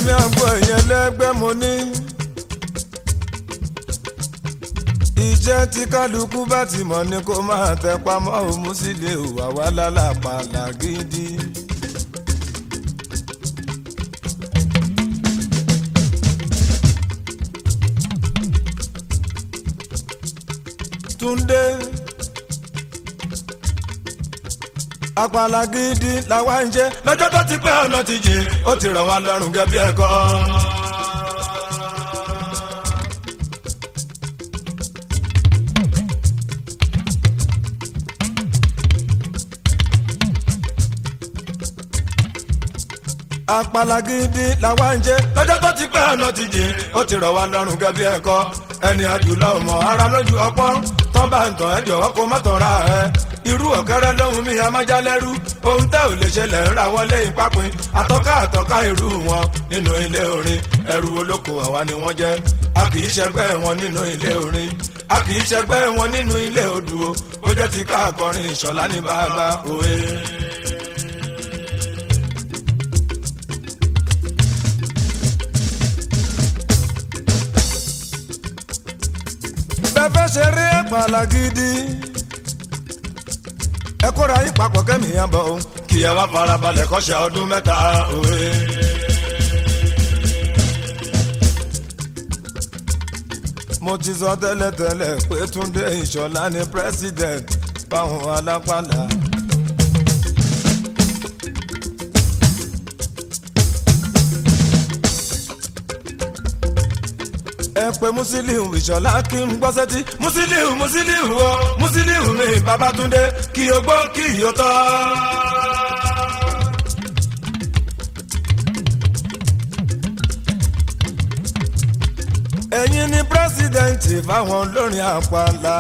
mi àgbo ẹ̀yẹ lẹ́gbẹ́ mo ní. iṣẹ́ tí kálukú bá ti mọ̀ ni kó máa tẹ pamọ́ òun sì lè wà wá lálàpàlà gidi. Túndé apàlà gidi làwa ń jẹ lọ́jọ́ tó ti pẹ́ ọ̀nà ti jìn ó ti rọ̀ wá lọ́rùn gẹ́gẹ́ bí ẹ̀kọ́. apàlà gidi làwa ń jẹ lọ́jọ́ tó ti pẹ́ ọ̀nà ti jìn ó ti rọ̀ wá lọ́rùn gẹ́gẹ́ bí ẹ̀kọ́ ẹni àjùlọ ọmọ ara lójú ọpọ́n tán bá ń tàn ẹ́ jọ̀wọ́ kó má tàn ra ẹ irú ọ̀kẹ́rẹ́ lóhun mi amájálẹ́rú ohun tẹ́ ò lè ṣẹlẹ̀ ń ra wọlé ìpapin àtọ́ká àtọ́ká irú wọn nínú ilé orin ẹrù olóko àwa ni wọ́n jẹ́ a kì í ṣẹgbẹ́ wọn nínú ilé orin a kì í ṣẹgbẹ́ wọn nínú ilé odò ó jẹ́ ti ká akọrin ìṣọ̀lá ní bàbá òwe. bẹ́ẹ̀ ṣeré àpàlà gidi ẹ kóra yín papọ̀ kẹ́mi yẹn bọ̀ ọ́ kí ẹ wá farabalẹ̀ kọ́ṣẹ́ ọdún mẹ́ta òwe. mo ti sọ tẹ́lẹ̀tẹ́lẹ̀ pé Túndé Ìṣọ̀lá ni president báwọn alápàlà. ẹ pé Musiliu Ìṣọ̀lá kí n gbọ́ sẹ́tí Musiliu Musiliu o Musiliu mi Babátúndé kí o gbọ́ kí o tọ́. ẹ̀yin ni pírẹ́sìdẹ̀ǹtì fáwọn olórin àpàlà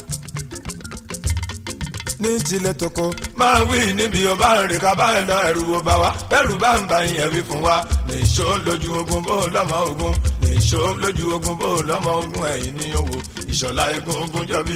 ní tilẹ̀ tókò máa wí níbi ọba rìn ká bá ẹ lọ ẹrù wo bá wa bẹ́rù bá ń ba ìyẹn wí fún wa nìṣó lójú ogun bó lọ́mọ ogun nìṣó lójú ogun bó lọ́mọ ogun ẹ̀yìn ní owó ìṣọ̀lá egun ogun jọbí.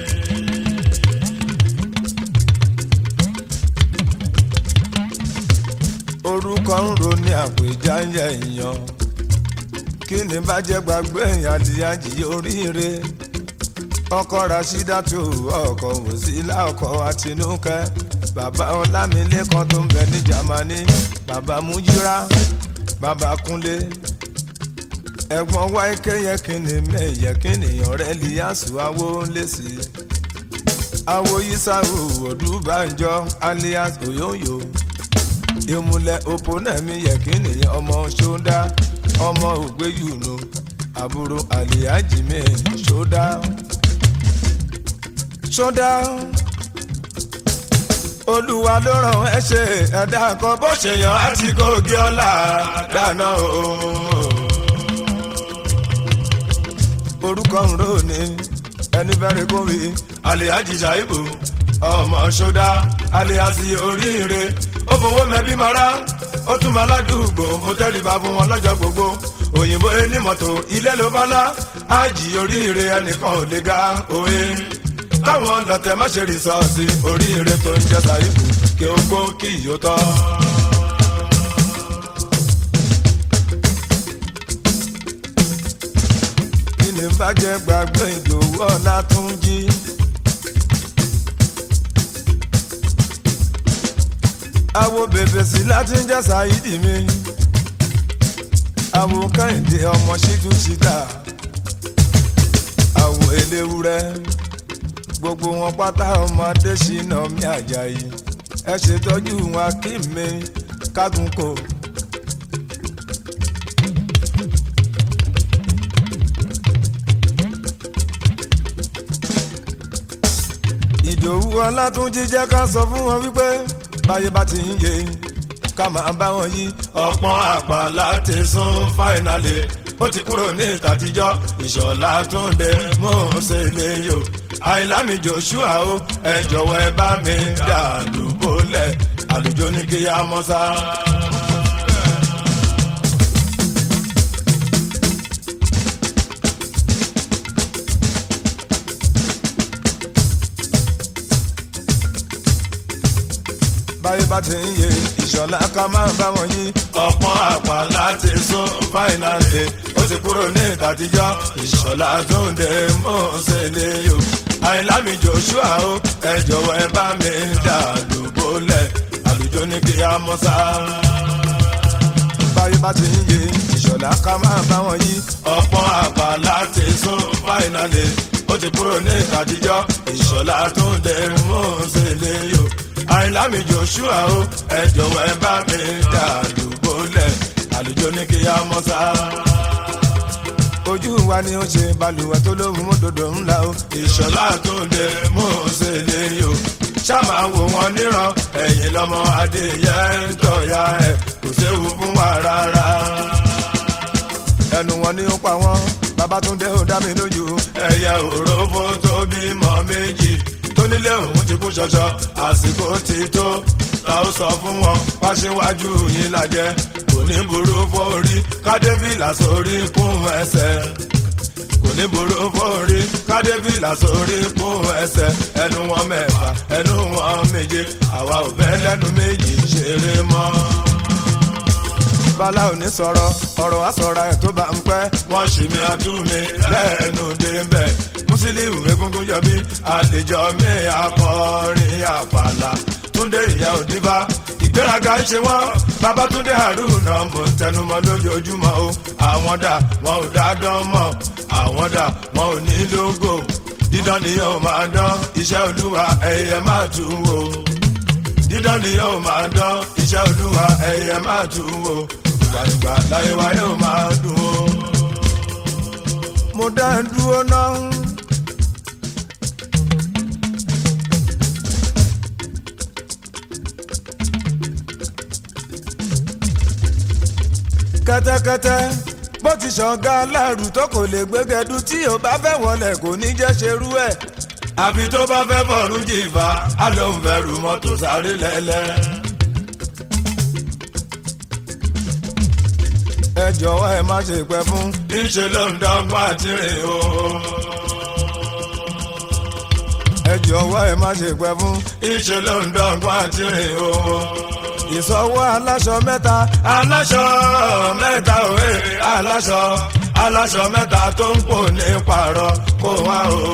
orúkọ ń ro ní àpèjá ń yẹ èèyàn kí ni bá jẹ́ gbàgbé èèyàn àdìyàjì oríire ọkọ rasídàtú ọkọ wòsílà ọkọ àtinúkẹ́ bàbá ọlámilékan tó ń bẹ ní jamani bàbá mújírà bàbá kúnlé ẹ̀gbọ́n wáìkẹ yẹ kí ni mẹyẹ kí nìyàn rẹ líyàsù awo lẹsí awo yisaru odúbànjọ alias oyoyo ìmùlẹ̀ òpónẹ́mí yẹ kí nìyàn ọmọ ṣódá ọmọ ògbéyùnú àbúrò àlìyájì mi ṣódá ṣódá olúwa ló ràn ẹ́ ṣe ẹ̀dá kan bó ṣe yàn á ti kó gé ọlá dáná o. orúkọ ń rò ní ẹni fẹ́rẹ̀ kó wí alihaji shaibu ọmọ ṣódá alihasi oríire ó fowó mẹ́bí mara ó tún máa ládùúgbò mo tẹ́lifà fún wọn lọ́jọ́ gbogbo òyìnbó enímọ̀tò ilé ló bá lá ájì oríire ẹnìkan ò lè ga òye káwọn lọ́tẹ̀ má ṣe rìsọ́ọ̀sì oríire tó ń jẹ́ sàìfù kí ó gbó kí ìyó tọ́. kí ni bàjẹ́ gbàgbé ìdòwú ọ̀la tún jí. àwo bèbè sí láti ń jẹ́ sàìdì mi. àwo kẹ́hìndé ọmọ ṣíjú ṣíta. àwo eléwúrẹ́ gbogbo wọn pátá ọmọdé ṣìnà mi àjàyí ẹ ṣètọ́jú wọn kí mi kágun kò. ìdòwú ọlátúnjí jẹ́ ká sọ fún wọn wípé báyé bá ti ń yé ká máa bá wọn yí ọ̀pọ̀n àpàlà ti sún fáìnàlì ó ti kúrò ní ìtàtijọ́ ìṣọ̀lá túnde mọ́ọ́sẹ̀ lè yò àìlámi joshua o ẹ jọ̀wọ́ ẹ bá mi dà lùbọ́lẹ̀ àlùjọ ní kí á mọ́ sá. báyé bá ti ń yé ìṣọ̀lá ká máa bá wọn yí ọ̀pọ̀n àpá láti sọ. sún fáìnàlì ó ti kúrò ní ìtàtijọ́ ìṣọ̀lá túndé mọ́sẹ̀lẹ̀ yó àìlámi joshua ó ẹ jọ̀wọ́ ẹ bá mi dà lóbólẹ̀ àlùjọ ní kí á mọ́ sá. báyé bá ti ń yé ìṣọ̀lá ká máa bá wọn yí ọ̀pọ̀ àgbà láti sún fáìnàlì ó ti kúrò ní ìtàtijọ́ ìṣọ̀lá túndé mọ́sẹ̀lẹ̀ yó àìlámi joshua ó ẹ jọ̀wọ́ ẹ bá mi dà lóbólẹ̀ àlùjọ ní kí á mọ́ sá ojú wa ni ó ṣe balùwẹ̀ tó lóhùn mọ́tòdò ńlá o. ìṣọ̀lá tó lè mú un ṣe lè yò. ṣáàmà wò wọn níran ẹ̀yìn lọ́mọ adéyẹ ń tọ̀ya ẹ̀ kò séwu fún wa rárá. ẹnu wọn ni ó pa wọn babatunde ó dá mi lójú. ẹyẹ òrófó tó bímọ méjì tó nílé òun ti kú ṣọṣọ àsìkò ti tó ta ó sọ fún wọn wáṣíwájú yín lajẹ kò ní burú fórí kádébìlà sórí kún ẹsẹ̀ kò ní burú fórí kádébìlà sórí kún ẹsẹ̀ ẹnu wọn mẹ́fà ẹnu wọn méje àwa ò fẹ́ lẹ́nu méjì ṣeré mọ́. bala ò ní sọ̀rọ̀ ọ̀rọ̀ àsọ̀ra ẹ̀ tó bá ń pẹ́ wọ́n ṣì mí àtúnmí lẹ́nu débẹ̀ mùsílíù egungun yọbí àlejò mi akọrin àpàlà túndé ìyá òdìbá ìgbéraga ń ṣe wọ́n babatunde haruna mo ń tẹnumọ́ lójoojúmọ́ o àwọn dà wọn ò dá dán mọ́ àwọn dà wọn ò ní lógo dídán ni yóò máa dán iṣẹ́ olúwa ẹ̀yẹ máa tún wò dídán ni yóò máa dán iṣẹ́ olúwa ẹ̀yẹ máa tún wò gbàgbà láyé wa yóò máa dùn o. mo dá ń dúró náà. kẹ́tẹ́kẹ́tẹ́ bó ti ṣọ̀gá aláàrù tó kò lè gbégẹdú tí ò bá fẹ́ wọlé kò ní jẹ́ ṣerú ẹ̀. àfi tó bá fẹ́ bọ̀rù jìfà á ló ń bẹ̀rù mọ́tò sáré lẹ́lẹ́. ẹ jọ̀wọ́ ẹ má ṣe pẹ́ fún. níṣẹ́ ló ń dọ́gbọ́n àti rìn o. ẹ jọ̀wọ́ ẹ má ṣe pẹ́ fún. níṣẹ́ ló ń dọ́gbọ́n àti rìn o ìsọwọ́ aláṣọ mẹ́ta. aláṣọ mẹ́ta òwe aláṣọ aláṣọ mẹ́ta tó ń pò ní pààrọ̀ kó wá o.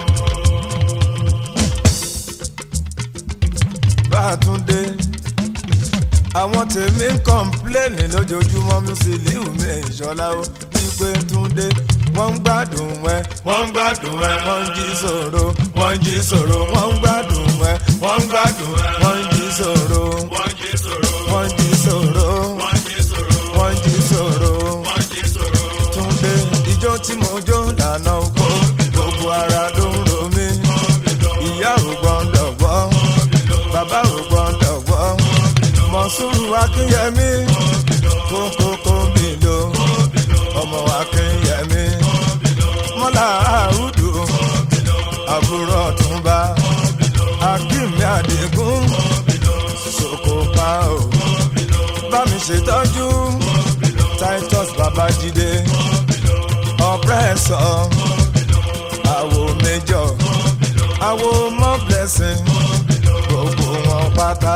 bàtúndé àwọn tèmi ń kọ́ńpléènì lójoojúmọ́ Musiliu mi ìṣọ́lá ó wípé túndé wọ́n ń gbádùn ẹ. wọ́n ń gbádùn ẹ. wọ́n ń jí sòro. wọ́n ń jí sòro. wọ́n ń gbádùn ẹ. wọ́n ń gbádùn ẹ. wọ́n ń jí sòro. wọ́n ń jí sòro. wọ́n ń jí sòro. wọ́n ń jí sòro. wọ́n ń jí sòro. wọ́n ń jí sòro. túnde ijó tí mo jó lànà oko. gbogbo ara ló ń ro mí. ìyá ò gbọ́ndọ̀ gbọ́. bàbá ò gbọ́ndọ̀ gbọ́. mọ̀súrù akínyẹmí. kókókó mi lò. ọmọ akínyẹmí mọ́lá àrùdù àbúrò ọ̀túnba akínmi àdìgún sokopa o bá mi ṣètọ́jú titus babájídé ọ̀pẹ́sọ̀ àwo méjọ àwo mọ́ blessing gbogbo wọn pátá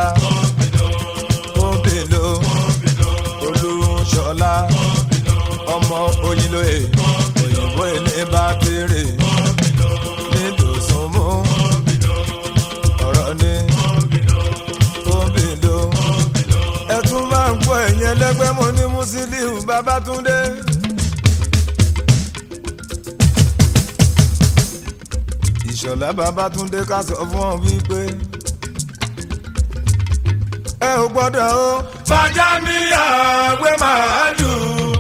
kóbèlò olúṣọlá ọmọ oyinlóye òyìnbó ilé bá kéré nídòsùnmú ọ̀rọ̀ ní kóbìló ẹ tún máa ń gbọ́ ẹ̀yìn ẹlẹ́gbẹ́ mo ní Musiliu Babátúndé. ìṣọ̀lá Babátúndé ká sọ fún ọ wípé ẹ ò gbọ́dọ̀ o. fàjámíyà gbé màálù.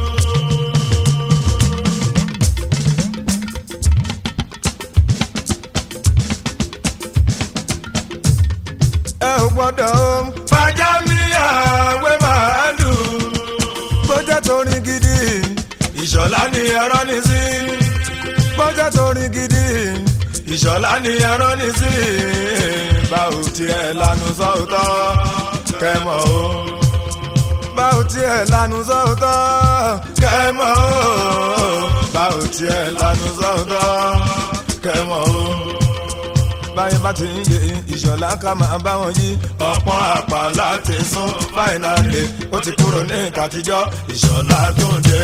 ẹ ò gbọ́dọ̀ o. fàjámíyà gbé màálù. bójá torin gidi ìṣọ̀lá ni ẹ̀rọ ní sí. bójá torin gidi ìṣọ̀lá ni ẹ̀rọ ní sí. báwo tiẹ̀ lanu sọ́ọ̀tọ̀ kẹ́mọ̀ o. báwo tiẹ̀ lanu sọ́ọ̀tọ̀ kẹ́mọ̀ o. báwo tiẹ̀ lanu sọ́ọ̀tọ̀ kẹ́mọ̀ o. báyìí bá ti ń yé ìṣọ̀lá ká máa bá wọn yí ọ̀pọ̀ àpá láti sún fáìnàlì ó ti kúrò ní ìkàtijọ́ ìṣọ̀lá tó ń dé